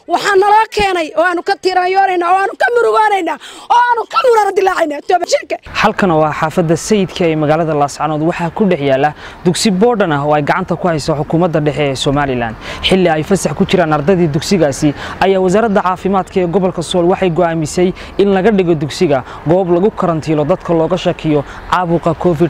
waxaa naloo keenay oo aanu ka tiiraanyoonayna oo aanu ka murugoonayna oo aanu ka murara dilaacayna toobashirka halkan oo ah xaafadda sayidka ee magaalada laascanood waxaa ku dhex yaala dugsi boodhan ah oo ay gacanta ku hayso xukuumadda dhexe ee somalilan xilli ay fasax ku jiraan ardaydii dugsigaasi ayaa wasaaradda caafimaadka ee gobolka sool waxay go'aamisay in laga dhigo dugsiga goob lagu karantiilo dadka looga shakiyo caabuqa covid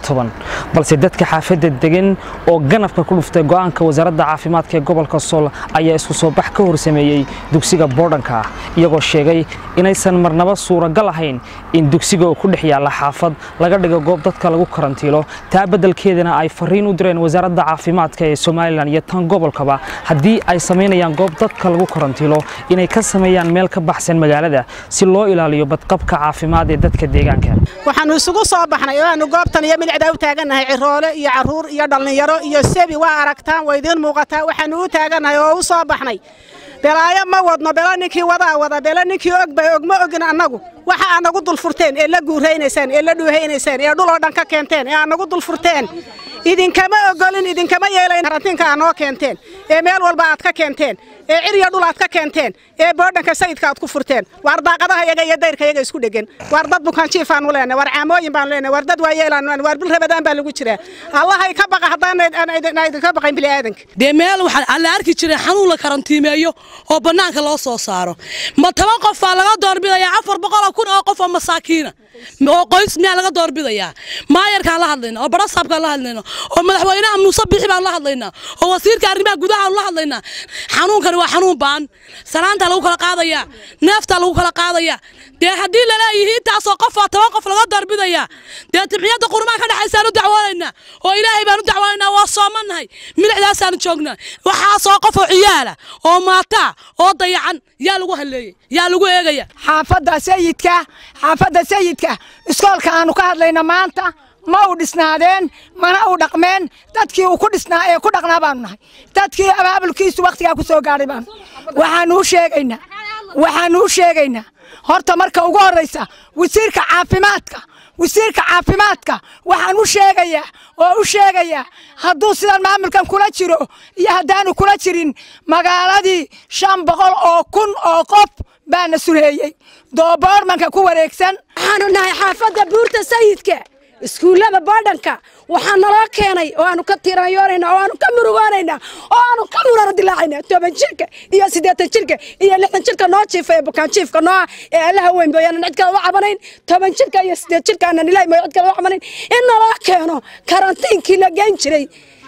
balse dadka xaafadda degan oo ganafka ku dhuftay go'aanka wasaaradda caafimaadka ee gobolka sool ayaa isku soo bax ka horsameeyey dugsiga boodhanka ah iyagoo sheegay inaysan marnaba suuragal ahayn in dugsiga oo ku dhex yaalla xaafad laga dhigo goob dadka lagu karantiilo taa beddelkeedana ay fariin u direen wasaaradda caafimaadka ee somalilan iyo tan gobolkaba haddii ay samaynayaan goob dadka lagu karantiilo inay ka sameeyaan meel ka baxsan magaalada si loo ilaaliyo badqabka caafimaad ee dadka deegaanka waxaanu isugu soo baxnay oo aanu goobtan iyo milicdaa u taagannahay ciroole iyo carruur iyo dhallinyaro iyo sebi waa aragtaan waa idiin muuqataa waxaanu u taagannahay oo u soo baxnay belaayo ma wadno belo ninkii wadaa wada belo ninkii og bay og ma ogin annagu waxa aad nagu dulfurteen ee la guuraynaysaan ee la dhuuhaynaysaan ee dhuloo dhan ka keenteen ee aad nagu dulfurteen idinkama ogolin idinkama yeelayn karantiinka aad noo keenteen ee meel walba aad ka keenteen ee ciriya dhul aad ka keenteen ee boodhanka sayidka aad ku furteen waar daaqadaha yaga iyo dayrka yaga isku dhegan waar dad bukaanjiifaanu leenahay waar caamooyin baanu leenahay waar dad waayeelaanu waar bil rabadaan baa lagu jiraa allahay ka baqa haddaan idinka baqayn bili aadanka dee meel waxaa la arki jiray xanuun la karantiimeeyo oo bannaanka loo soo saaro ma toban qof baa laga doorbidayaa afar boqoloo kun oo qof oo masaakiina oo qoys miyaa laga doorbidayaa maayarkaan la hadlayna oo barasaabkaan la hadlayna oo madaxweynaha muuse bixi baan la hadlaynaa oo wasiirka arrimaha gudaha la hadlaynaa xanuunkani waa xanuun baan salaantaa lagu kala qaadayaa neeftaa lagu kala qaadayaa dee haddii laleeyihi intaasoo qof waa toban qof laga doorbidayaa dee timciyadda qurmaan ka dhexaysaan u dacwoonaynaa oo ilaahay baan u dacwoonaynaa waa soomannahay milicdaasaanu joognaa waxaasoo qof oo ciyaala oo maataa oo dayacan yaa lagu halleeyey yaa lagu eegaya xaafadda sayidka xaafadda sayidka iskoolka aanu ka hadlayna maanta ma u dhisnaadeen mana u dhaqmeen dadkii uu ku dhisnaa ee ku dhaqnaa baanu nahay dadkii abaabulkiisu wakhtigaa ku soo gaadhay baanu waxaanu u sheegaynaa waxaanu u sheegaynaa horta marka ugu horraysa wasiirka caafimaadka wasiirka caafimaadka waxaan u sheegayaa oo u sheegayaa hadduu sidan maamulkan kula jiro iyo haddaanu kula jirin magaaladii shan boqol oo kun oo qof baana sureeyey dooboormanka ku wareegsan waxaanu nahay xaafadda buurta sayidka iskuullada boodhanka waxaa naloo keenay oo aanu ka tiiraanyoonayna oo aanu ka murugoonayna oo aanu ka murara dilaacayna toban jirka iyo siddeetan jirka iyo lixdan jirka noo jiifa ee bukaan jiifka nooa ee allaha weyn mooyaanan cid kale u cabanayn toban jirka iyo siddeed jirka aanan ilaahi mooy cid kale u cabanayn in naloo keeno karantiinkii la geyn jiray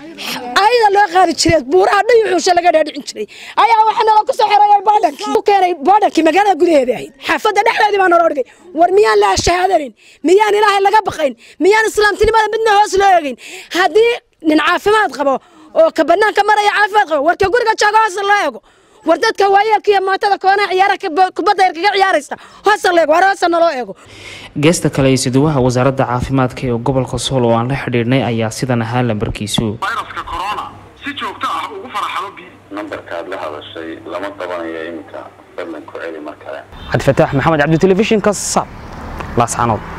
ayada loo qaadi jiray buuraha dhayuxuusha laga dhaadhicin jiray ayaa waxaa naloo ku soo xereeyay boodhankii u keenay boodhankii magaalada gudaheeda ahayd xaafadda dhexdeedii baa naloo dhigay war miyaan la shahaadanin miyaan ilaahay laga baqayn miyaan islaamtinimada midna hoos loo eegin haddii nin caafimaad qabo oo ka bannaanka maraya caafimaad qabo warka guriga jooga hoos loo eego war dadka waayeelka iyo maatada koonaha ciyaaraha kubadda yar kaga ciyaaraysa hoosa loo eego war hoosa naloo eego geesta kale isiduwaha wasaaradda caafimaadka ee gobolka sool oo aan la xidhiidhnay ayaa sidan ahaa lambarkiisu fayraska corona si joogto ah ugu faraxalo bi nambarkaad la hadashay lama qabanayo iminka fadlan ku celi mar kale cabdifataax maxamed cabdi telefishinka sab laascanood